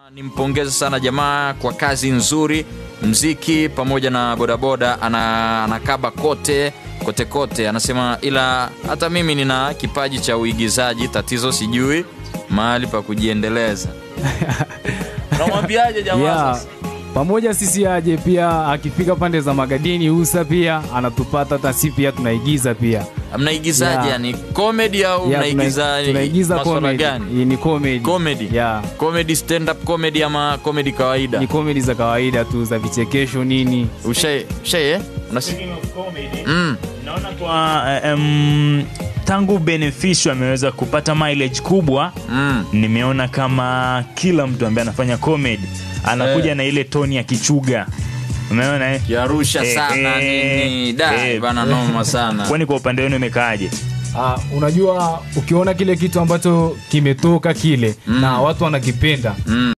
Nimpongeze sana jamaa kwa kazi nzuri, mziki pamoja na bodaboda, ana, anakaba kote kote kote, anasema ila hata mimi nina kipaji cha uigizaji, tatizo sijui mahali pa kujiendeleza. Unamwambiaje jamaa yeah. sasa? pamoja sisi aje pia akifika pande za magadini usa pia anatupata hata si pia tunaigiza pia Mnaigizaje Yeah. yani comedy au Yeah, mnaigiza tuna- tunaigiza maswala comedy. gani? Hii ni comedy Comedy. yeah. Comedy stand up comedy ama comedy kawaida? ni comedy za kawaida tu za vichekesho nini Ushaye, ushaye? eh? Unas... Speaking of comedy, Mm. naona kwa um, tangu Beneficio ameweza kupata mileage kubwa Mm. nimeona kama kila mtu ambaye anafanya comedy anakuja Eh. na ile toni ya kichuga umeona eh? Yarusha Eh, sana eh, nini da eh. bana noma sana kwani kwa upande wenu imekaaje Uh, unajua ukiona kile kitu ambacho kimetoka kile Mm. na watu wanakipenda Mm.